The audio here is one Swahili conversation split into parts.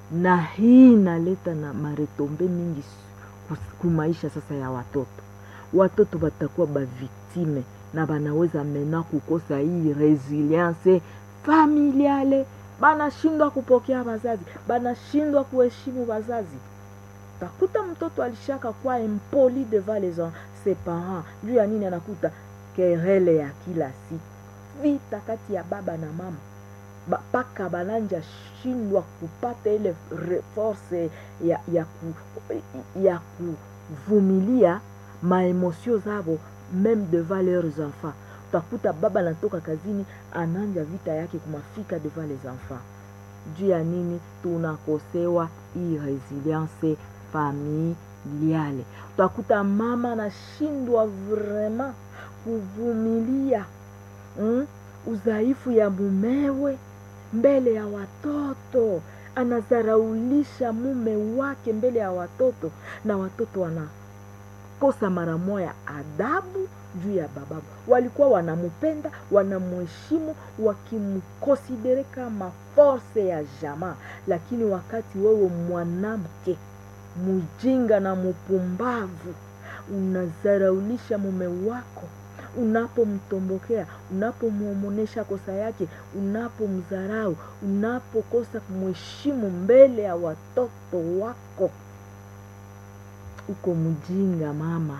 na hii inaleta na maretombe mingi kumaisha sasa ya watoto watoto watakuwa baviktime na banaweza mena kukosa hii resilience familiale banashindwa kupokea wazazi banashindwa kuheshimu wazazi takuta mtoto alishaka kwa impoli devant les ses parents juu ya nini anakuta kerele ya kila siku vita kati ya baba na mama mpaka bananja shindwa kupata ile force ya, ya, ku, ya kuvumilia maemosio zavo meme devant leurs enfants utakuta baba anatoka kazini ananja vita yake kumafika devant les enfants juu ya nini tunakosewa hii resilience familiale utakuta mama anashindwa vraiment kuvumilia mm, udhaifu ya mumewe mbele ya watoto anazaraulisha mume wake mbele ya watoto na watoto wanakosa mara moya adabu juu ya bababu walikuwa wanamupenda wanamheshimu wakimkonsidere kama force ya jamaa lakini wakati wewe mwanamke mjinga na mpumbavu unazaraulisha mume wako unapomtombokea unapomwomonesha kosa yake unapomdharau unapokosa kumheshimu mbele ya watoto wako uko mjinga mama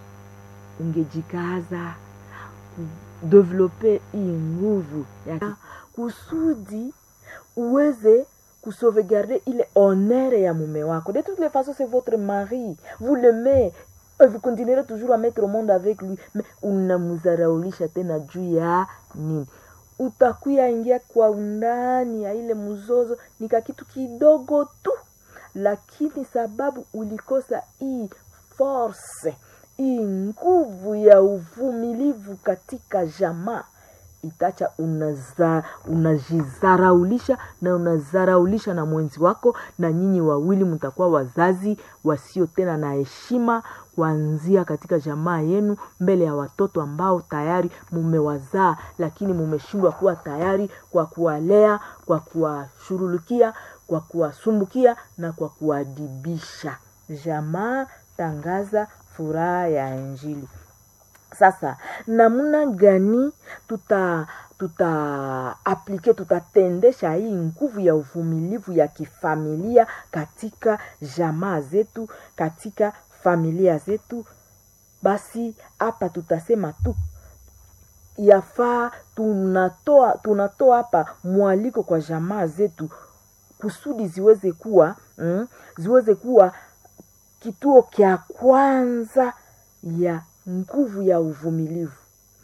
ungejikaza kudevelope hii nguvu ya kusudi uweze kusauvegarder ile honneur ya mume wako de toutes les façons c'est votre mari vous l'aimez et vous continuerez toujours à mettre au monde avec lui mais unamzaraulisha tena juu ya nini utakuya ingia kwa undani ya ile mzozo nika kitu kidogo tu lakini sababu ulikosa hii force hii nguvu ya uvumilivu katika jamaa itacha unaza, unajizaraulisha na unazaraulisha na mwenzi wako na nyinyi wawili mtakuwa wazazi wasio tena na heshima kuanzia katika jamaa yenu mbele ya watoto ambao tayari mumewazaa lakini mumeshindwa kuwa tayari kwa kuwalea kwa kuwashurulukia kwa kuwasumbukia na kwa kuwadibisha jamaa tangaza furaha ya injili sasa namna gani tuta tuta aplike tutatendesha hii nguvu ya uvumilivu ya kifamilia katika jamaa zetu katika familia zetu basi hapa tutasema tu yafaa tunatoa tunatoa hapa mwaliko kwa jamaa zetu kusudi ziweze kuwa mm, ziweze kuwa kituo kya kwanza ya nguvu ya uvumilivu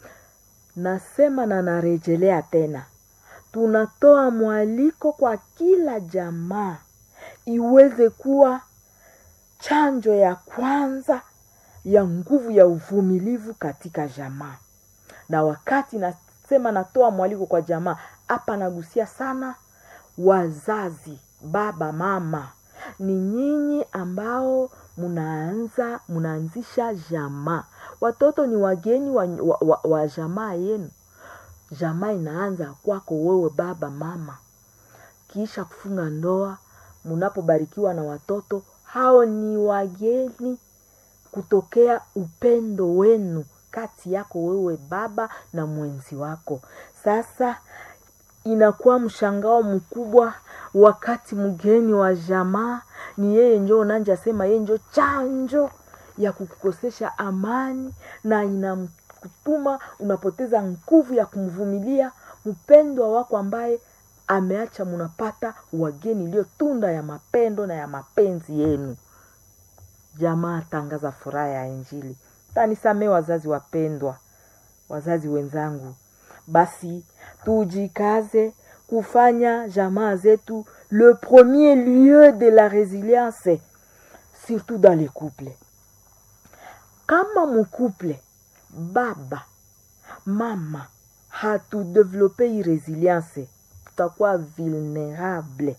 nasema na narejelea tena tunatoa mwaliko kwa kila jamaa iweze kuwa chanjo ya kwanza ya nguvu ya uvumilivu katika jamaa na wakati nasema natoa mwaliko kwa jamaa hapa nagusia sana wazazi baba mama ni nyinyi ambao munaanza munaanzisha jamaa watoto ni wageni wa, wa, wa, wa jamaa yenu jamaa inaanza kwako wewe baba mama kisha kufunga ndoa munapobarikiwa na watoto hao ni wageni kutokea upendo wenu kati yako wewe baba na mwenzi wako sasa inakuwa mshangao mkubwa wakati mgeni wa jamaa ni yeye njo unanja sema yeye njo chanjo ya kukukosesha amani na inamkutuma unapoteza nguvu ya kumvumilia mpendwa wako ambaye ameacha munapata wageni iliyo tunda ya mapendo na ya mapenzi yenu jamaa tangaza furaha ya injili tanisamee wazazi wapendwa wazazi wenzangu basi tujikaze kufanya jamaa zetu le premier lieu de la résilience surtout dans les couples kama mkuple baba mama hatudevelope hii resilience tutakuwa vulnerable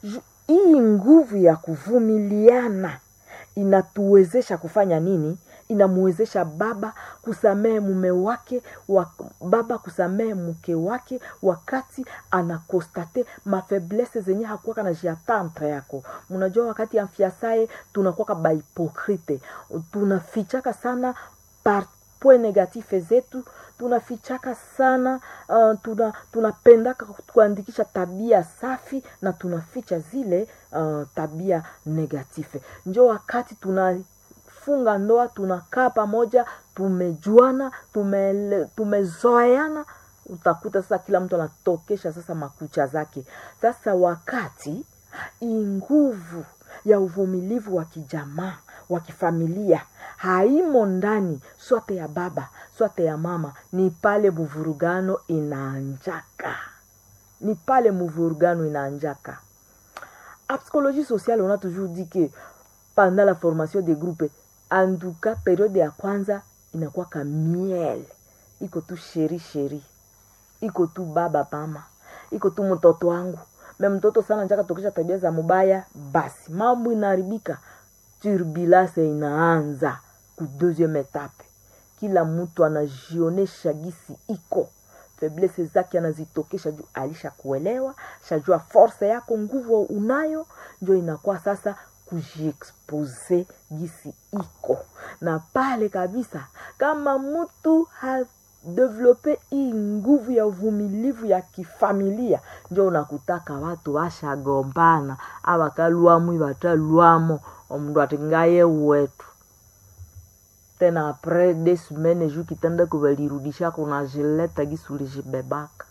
hii nguvu ya kuvumiliana inatuwezesha kufanya nini inamwezesha baba kusamehe mume wake wa, baba kusamehe mke wake wakati anakostate mafaiblesse zenye hakuwaka na jiatantre yako mnajua wakati ya mfiasaye tunakuwaka bahipokrite tunafichaka sana par point negative zetu tunafichaka sana uh, tuna tunapendaka kuandikisha tabia safi na tunaficha zile uh, tabia negative njo wakati tunafunga ndoa tunakaa pamoja tumejuana tume, tumezoeana utakuta sasa kila mtu anatokesha sasa makucha zake sasa wakati nguvu ya uvumilivu wa kijamaa wa kifamilia haimo ndani swate ya baba swate ya mama ni pale muvurugano inaanjaka ni pale muvurugano inaanjaka a psychologie sociale on a toujours dit que pendant la formation des groupes en tout cas periode ya kwanza inakuwaka miel iko tu sheri sheri iko tu baba mama iko tu mtoto wangu me mtoto sana njaka tokesha tabia za mubaya basi mambo inaharibika turbulence inaanza ku deuxième etape kila mtu anajionesha gisi iko feblese zake anazitokesha juu alisha kuelewa shajua force yako nguvu unayo njo inakuwa sasa kujiexpose gisi iko na pale kabisa kama mtu ha develope hii nguvu ya uvumilivu ya kifamilia njo unakutaka watu washagombana awakalwamu iwatalwamo omundu ati ngaye wetu tena apres de semaine juu kitanda kuvalirudisha kunajileta gisi ulijibebaka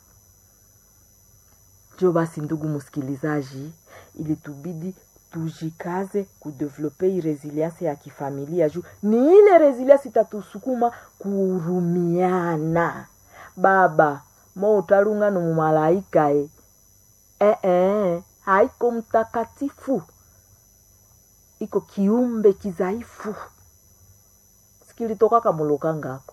njo basi ndugu msikilizaji ilitubidi tujikaze kudevelope hii resilience ya kifamilia juu ni ile resilience itatusukuma kuhurumiana baba mo utalunga no mumalaika e eh, eh, haiko mtakatifu iko kiumbe kizaifu sikilitokaka muloka ngako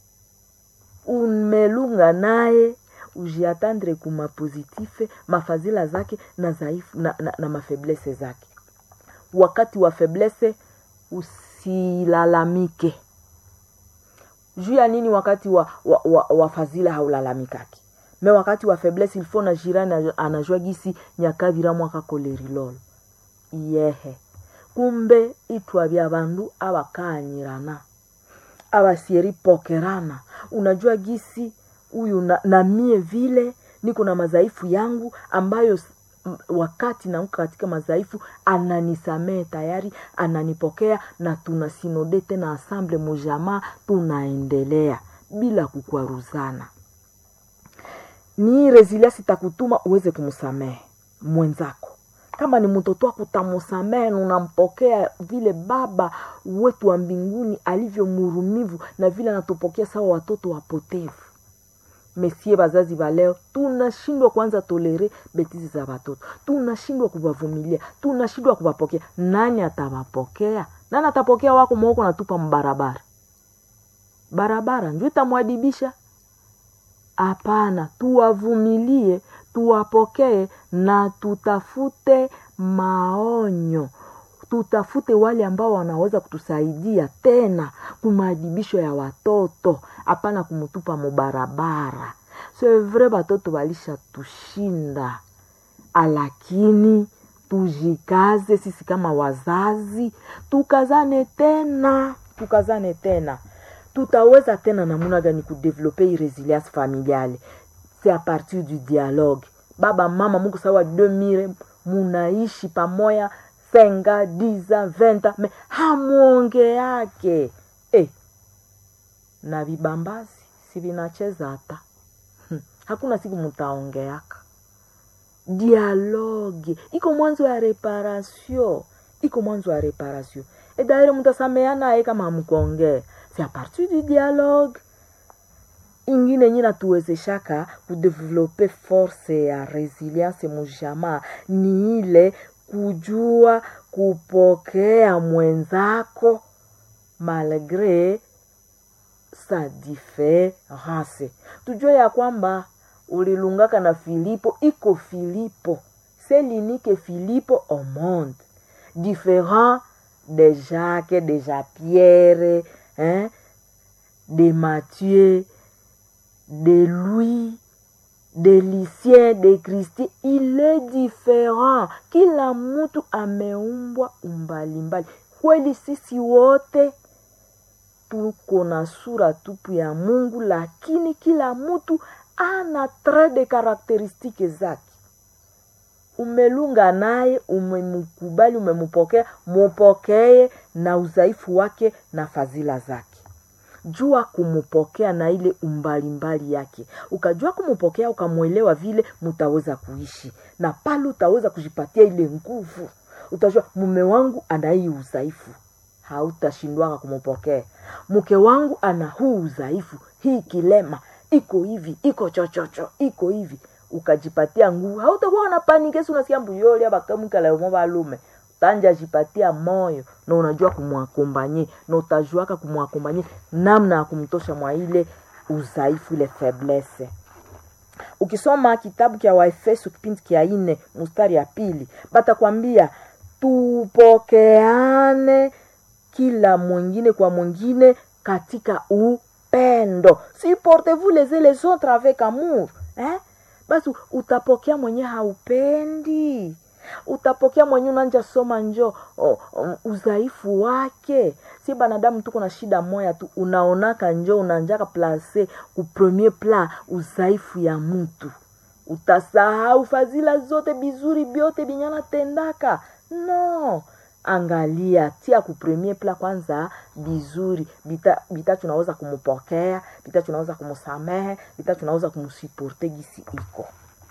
umelunga naye ujiatandre kuma positive mafazila zake na zaifu na, na, na mafeblese zake wakati wa feblese usilalamike juu ya nini wakati wa, wa, wa, wa fazila haulalamikaki me wakati wa feblese ilfo na jirani anajua gisi nyakavira mwaka kolerilolo yehe kumbe itwa vya vandu avakaanyirana avasieripokerana unajua gisi huyu na, na mie vile niko na madhaifu yangu ambayo wakati naanguka katika madhaifu ananisamehe tayari ananipokea na tunasinode tena asamble mujamaa tunaendelea bila kukwaruzana ni resilience itakutuma uweze kumsamehe mwenzako kama ni mtoto wako utamusamehe na unampokea vile baba wetu wa mbinguni alivyo murumivu na vile anatupokea sawa watoto wapotevu mesie bazazi ba leo tunashindwa kwanza tolere betizi za watoto tunashindwa kuwavumilia tunashindwa kuwapokea nani atawapokea nani atapokea wako mwoko natupa mbarabara barabara ndio itamwadibisha hapana tuwavumilie tuwapokee na tutafute maonyo tutafute wale ambao wanaweza kutusaidia tena kumaadibisho ya watoto hapana kumutupa mubarabara sevre batoto balisha tushinda alakini tujikaze sisi kama wazazi tukazane tena tukazane tena tutaweza tena namuna gani kudevelope hii resilience familiale c'est à partir du dialogue baba mama muko sawa demire munaishi pamoya senga diza venta me hamwonge yake eh, na vibambazi si vinacheza hata hmm. hakuna siku mutaongeaka dialogue iko mwanzo ya reparation iko mwanzo ya reparation edaire mutasameana aye kama hamkuongea c'est à partir du dialogue ingine yenye natuwezeshaka kudevelope force ya resilience mujamaa ni ile kujua kupokea mwenzako malgre sa diference tujue ya kwamba ulilungaka na filipo iko filipo se linike filipo au monde différent de jacques de jean pierre hein, de Mathieu, de Louis, de Lucien, de Christie, il est différent. Kila mtu ameumbwa umbalimbali. Kweli sisi wote tuko na sura tupu ya Mungu, lakini kila mtu ana trait de karakteristiki zake. Umelunga naye, umemkubali, umempokea, mupokee na udhaifu wake na fadhila zake. Jua kumupokea na ile umbalimbali yake. Ukajua kumupokea, ukamwelewa, vile mutaweza kuishi na pale utaweza kujipatia ile nguvu. Utajua mume wangu ana hii udhaifu, hautashindwaka kumupokea. Mke wangu ana huu udhaifu, hii kilema iko hivi, iko chochocho, iko hivi, ukajipatia nguvu. Hautakuwa na panikesi, unasikia mbuyoli abakamwikalayomo balume tanja jipatia moyo na unajua kumwakombanye na utajuaka kumwakombanye namna ya kumtosha mwa ile udhaifu ile faiblesse ukisoma kitabu kya waefeso kipindi kya ine mustari ya pili batakwambia tupokeane kila mwingine kwa mwingine katika upendo supportez-vous les uns les autres avec amour eh? basi utapokea mwenye haupendi utapokea mwenye unanja soma njo oh, um, udhaifu wake si banadamu tuko na shida moya tu unaonaka njo unanjaka place ku premier pla udhaifu ya mtu utasahau fadhila zote bizuri byote binyana tendaka no angalia tia ku premier pla kwanza bizuri bita, bita tunaweza kumupokea bita tunaweza kumusamehe bita tunaweza kumusuporte gisi iko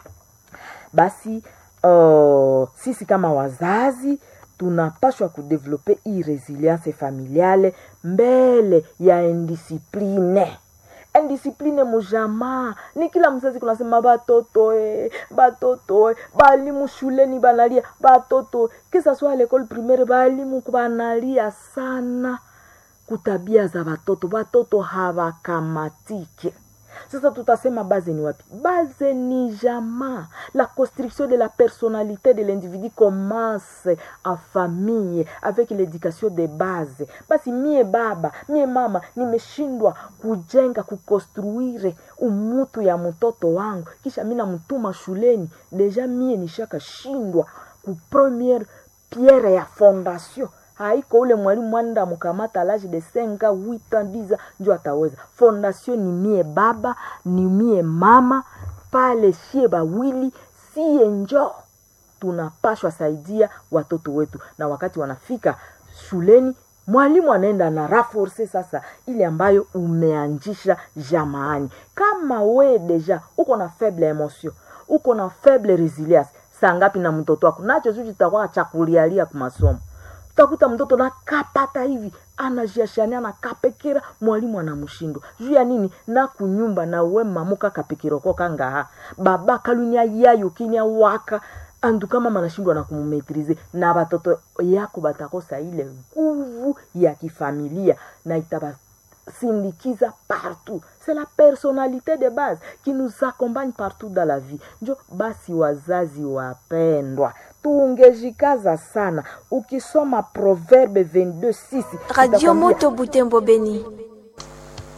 basi uh, sisi kama wazazi tunapashwa kudevelope hii resilience familiale mbele ya indisipline indisipline mujamaa ni kila mzazi kunasema batoto e, batoto e, balimu shuleni banalia batoto kisa swa lekole primaire balimu banalia sana kutabia za batoto batoto hawakamatike sasa tutasema baze ni wapi baze ni jamaa la construction de la personnalité de l'individu commence en famille avec l'éducation de base basi mie baba mie mama nimeshindwa kujenga kukonstruire umutu ya mtoto wangu kisha mi namtuma shuleni deja mie nishakashindwa ku première pierre ya fondation haiko ule mwalimu mwanda mukamata lage de 5 8 10 njo ataweza fondation ni mie baba ni mie mama pale shie bawili sie njo tunapashwa saidia watoto wetu na wakati wanafika shuleni mwalimu anaenda na raforce sasa ile ambayo umeanjisha jamaani kama we deja uko na faible emotion uko na faible resilience saa ngapi na mtoto wako nacho suu chitakuwa chakulialia kumasomo utakuta mtoto nakapata hivi anajiashania anakapekera mwalimu anamshindwa juu ya nini na kunyumba na we mamuka kapekiroko kangaha baba kalunya yayo kinya waka andu kama manashindwa na kumumetrize na batoto yako batakosa ile nguvu ya kifamilia na itaba sindikiza partout c'est la personnalité de base qui nous accompagne partout dans la vie njo basi wazazi wapendwa tungejikaza sana ukisoma proverbe 22 6 radio moto butembo beni